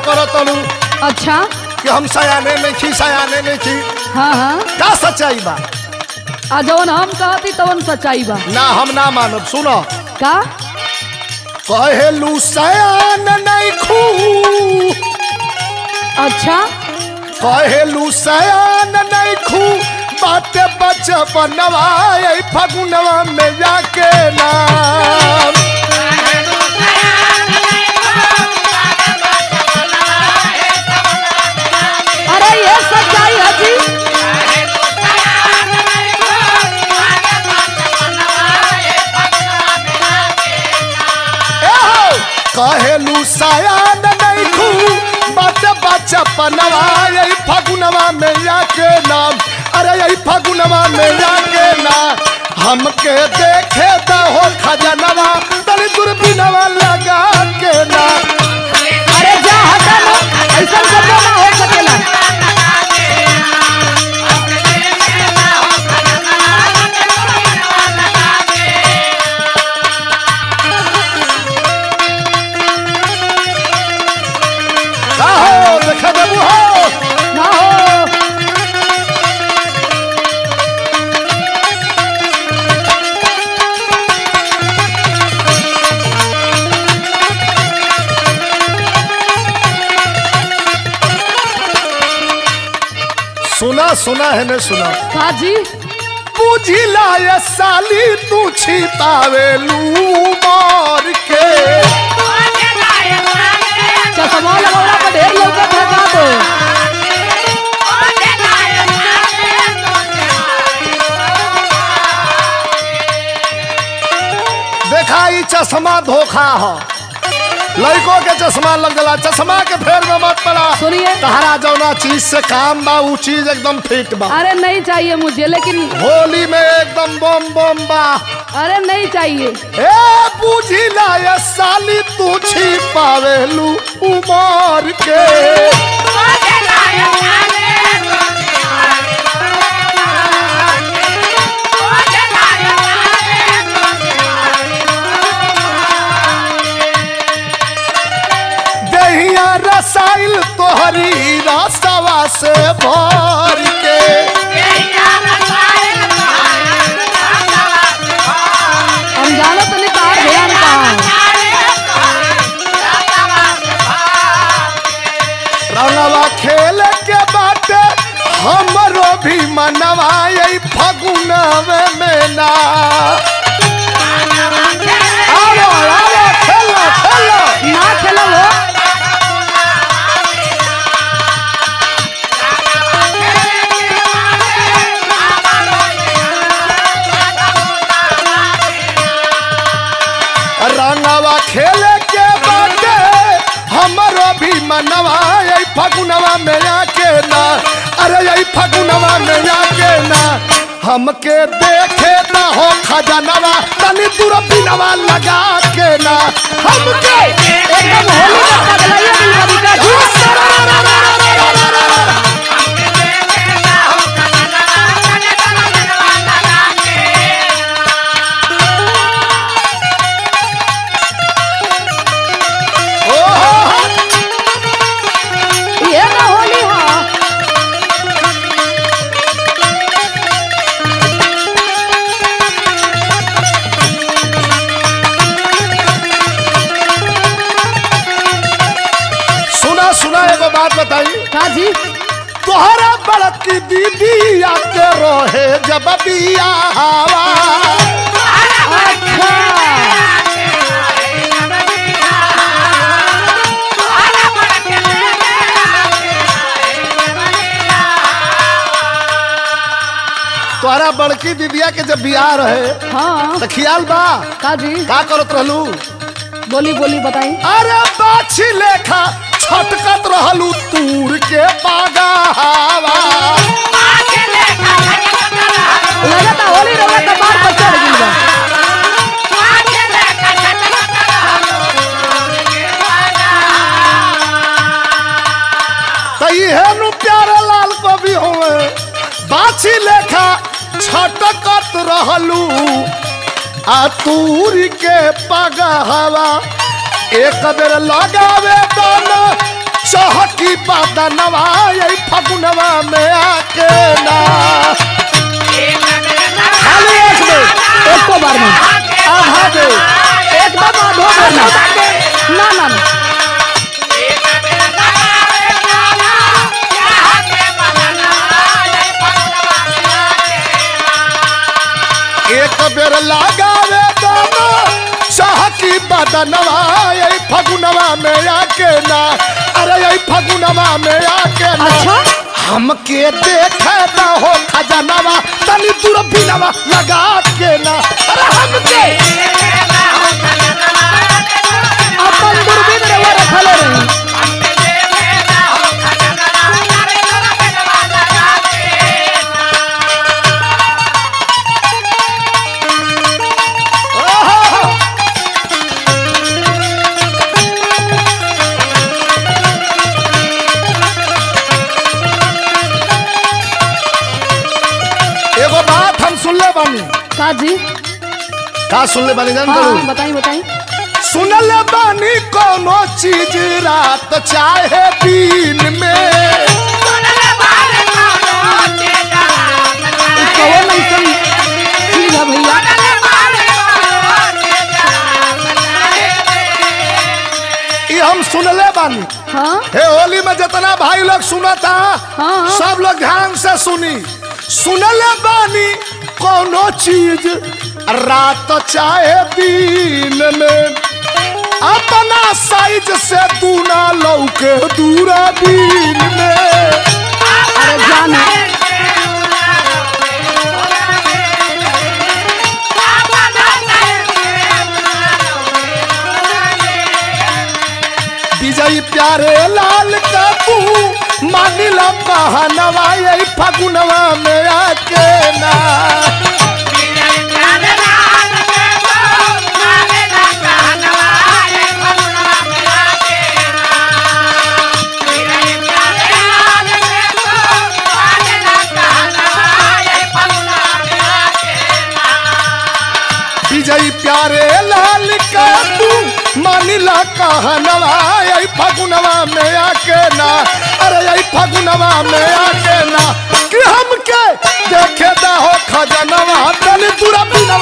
करो तलू अच्छा कि हम सयाने में छी सयाने में छी हाँ हाँ का सच्चाई बा आ जवन हम कहती तवन सच्चाई बा ना हम ना मानब सुनो का कहेलू सयान नहीं खू अच्छा कहेलू सयान नहीं खू बाटे बचपनवा ए फगुनवा में जाके नाम अरे ये सच्चाई है जी एहो, कहेलू सयान नहीं खू बाटे बचपनवा ए फगुनवा में जाके नाम अरे यही फगुनवा में जाके ना हमके देखे द हो खजनवा तनी दूरबीनवा लगा के ना अरे जा हटा ना ऐसा कबो ना हो सकेला का हो देखे देबू हो ना हो सुना सुना है ने सुना का जी बुझिला ये साली तू छिपावेलू मार के चश्मा लगौला पर ढेर लौकत है का तो देखा ई चश्मा धोखा हो लड़कों के चश्मा लग गला चश्मा के फेर में मत पड़ा सुनिए तहरा जौना चीज से काम बा ऊ चीज एकदम फिट बा अरे नहीं चाहिए मुझे लेकिन होली में एकदम बम बम बा अरे नहीं चाहिए ए बुझिला ये साली तू छिपावेलू उमर के दहिया रसाइल तोहरी रसवा से भर के हम जानो तो नहीं तार ध्यान कहाँ रंगवा खेल के बाटे हमरो भी मनवा यही फगुनवे में ना आवो आवो खेलो खेलो ना खेलो वो रंगवा खेल के बाटे हमरो भी मनवा यही फगुनवा में आके ना अरे यही फगुनवा में आके ना हमके देखे ना हो खजनवा तनी दूर बिनवा लगा के ना हमके एकदम होली में पगलाइए दिल का विकास ओहो ये ना होली हाँ सुना सुना एगो बात बताई का जी तोहरा बड़की दीदी आके रहे जब बियाहवा अच्छा तोहरा बड़की दीदिया के जब बियाह रहे हाँ तो ख्याल बा का जी का करत रहलू बोली बोली बताई अरे बाछी लेखा छटकत रहलू तूर के पागावा लगता होली रहा तो बार पर चढ़ गई बा तो इहे नु प्यारे लाल को भी होवे बाछी लेखा छटकत रहलू आ तूर के पगहवा एक बेर लगावे दाना चहकी बदनवा यही फगुनवा में आके ना खाली एक दे एक को बार में आधा दे एकदम आधो देना ना ना ना एक बेर लगावे दाना चहकी बदनवा यही फगुनवा में आके ना अरे यही फगुनवा में आके ना अच्छा हमके देखे ना हो खजनवा तनी दूरबीनवा लगा के ना अरे हमके अपन दूरबीन रवा रखले रही ओहो! एगो बात हम सुनले बानी का जी का सुनले बानी जान हाँ करू हाँ बताई बताई सुनले बानी कोनो चीज रात चाहे दिन में कौन ऐसन चीज है भैया ये हम सुनले बानी हाँ हे होली में जितना भाई लोग सुनता हाँ। सब लोग ध्यान से सुनी सुनले बानी कोनो चीज रात चाहे दिन में अपना साइज से तू ना लौके दूरा दिन में अरे जाने विजय प्यारे लाल का तू मानिला कहनवा यही फगुनवा में आके ना विजय प्यारे लाल का तू मानिला कहनवा यही फगुनवा में आके ना अरे यही फगुनवा में आके ना कि हमके देखे दा हो खजनवा तनी दूरा बिनवा